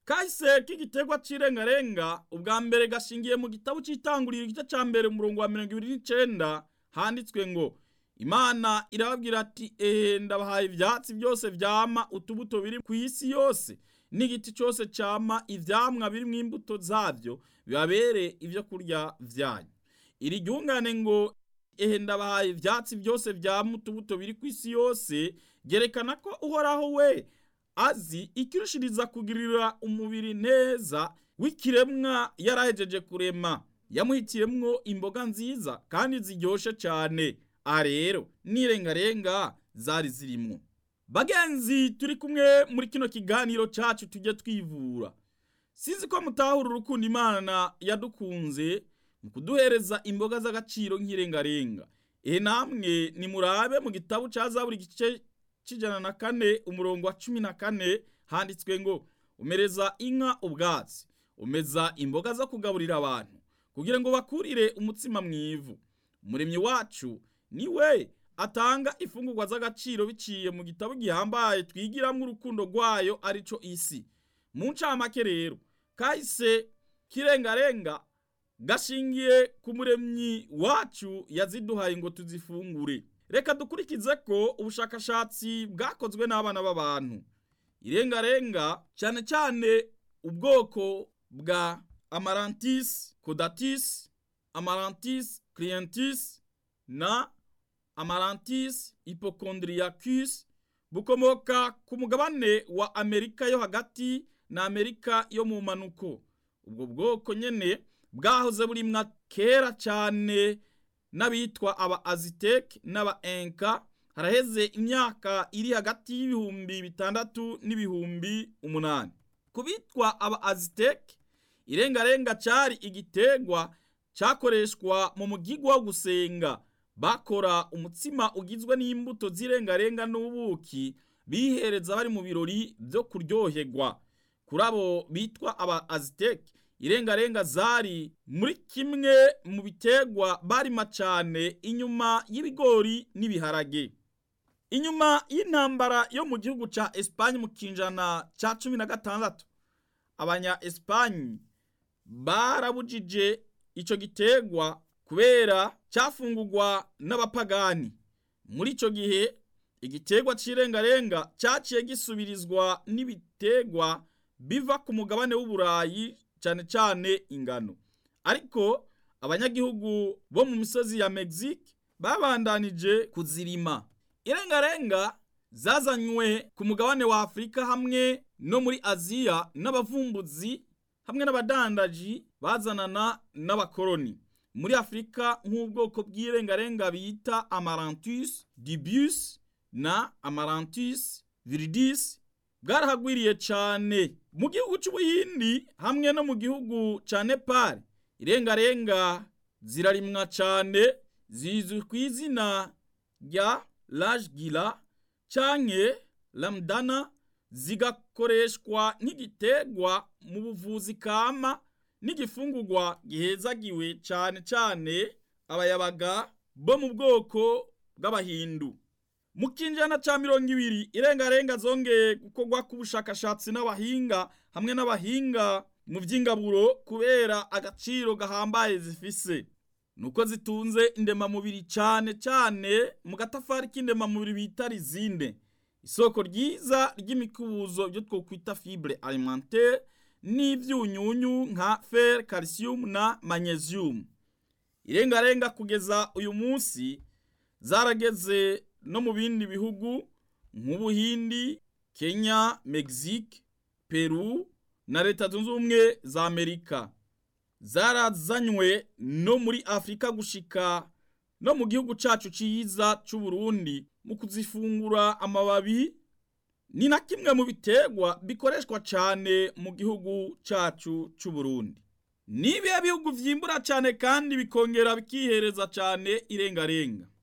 kahise k'igiterwa c'irengarenga ubwa mbere gashingiye mu gitabo c'itanguriro igice ca mbere umurongo wa mirongo ibiri n'icenda handitswe ngo imana irababwira ati ehe ndabahaye ivyatsi byose vyama utubuto biri ku isi yose n'igiti cyose cyama ivyamwa birimwo imbuto zavyo bibabere ivyo kurya vyanyu iri ryungane ngo ehe ndabahaye ivyatsi byose vyama utubuto biri ku isi yose ryerekana ko uhoraho we azi ikirushiriza kugirira umubiri neza w'ikiremwa yarahejeje kurema yamuhitiyemwo imboga nziza kandi ziryoshe cyane aha rero n'irengarenga zari zirimwo bagenzi turi kumwe muri kino kiganiro cyacu tujye twivura sinzi ko mutahura urukundo imana yadukunze mu kuduhereza imboga z'agaciro nk'irengarenga ehe namwe nimurabe mu gitabo cya zaburi igice cy'ijana na kane umurongo wa cumi na kane handitswe ngo umereza inka ubwatsi umeza imboga zo kugaburira abantu kugira ngo bakurire umutsima mu ivu umuremyi wacu ni we atanga ifungurwa z'agaciro biciye mu gitabo gihambaye twigiramo urukundo rwayo arico isi mu ncamake rero kahise kirengarenga gashingiye ku muremyi wacu yaziduhaye ngo tuzifungure reka dukurikize ko ubushakashatsi bwakozwe n'abana b'abantu irengarenga cyane cyane ubwoko bwa amarantis codatis amarantis clientis na amarantis hypochondriacus bukomoka ku mugabane wa amerika yo hagati na amerika yo mu manuko ubwo bwoko nyene bwahoze burimwa kera cyane n'abitwa aba aziteke n'aba enka haraheze imyaka iri hagati y'ibihumbi bitandatu n'ibihumbi umunani ku bitwa aba aziteke irengarenga cyari igitegwa cyakoreshwa mu mugigwa wo gusenga bakora umutsima ugizwe n'imbuto z'irengarenga n'ubuki bihereza bari mu birori byo kuryoherwa kuri abo bitwa aba aziteke irengarenga zari muri kimwe mu bitegwa barima cyane inyuma y'ibigori n'ibiharage inyuma y'intambara yo mu gihugu cya esipanye mu kinjana cya cumi na gatandatu abanya esipanye barabujije icyo gitegwa kubera cyafungurwa n'abapagani muri icyo gihe igitegwa cy'irengarenga cyaciye gisubirizwa n'ibitegwa biva ku mugabane w'uburayi cyane cyane ingano ariko abanyagihugu bo mu misozi ya Mexique babandanije kuzirima irengarenga zazanywe ku mugabane wa Afurika hamwe no muri Aziya n'abavumbuzi hamwe n'abadandaji bazanana n'abakoloni muri Afurika nk'ubwoko bw'irengarenga bita Amaranthus dubius na Amaranthus viridis bwarahagwiriye cyane mu gihugu cy'ubuhindi hamwe no mu gihugu cya nepal irengarenga zirarimwa cyane zizwi ku izina rya rajgira canke lamdana zigakoreshwa nk'igitegwa mu buvuzi kama n'igifungurwa gihezagiwe cyane cyane abayabaga bo mu bwoko bw'abahindu mu kinjana cya mirongo ibiri irengarenga zongeye gukorwa k'ubushakashatsi n'abahinga hamwe n'abahinga mu by'ingaburo kubera agaciro gahambaye zifise nuko zitunze indemamubiri cyane cyane mu gatafari k'indemamubiri bita rizinde isoko ryiza ry'imikubuzo byo twokwita fibre alimentaire n'ibyunyunyu nka fer calcium na magnesium irengarenga kugeza uyu munsi zarageze no mu bindi bihugu nk'ubuhindi kenya mexique peru na leta zunze ubumwe za amerika zarazanywe no muri afurika gushika no mu gihugu cacu ciza c'uburundi mu kuzifungura amababi ni na kimwe mu biterwa bikoreshwa cane mu gihugu cacu c'uburundi nibihe bihugu vyimbura cane kandi bikongera bikihereza cane irengarenga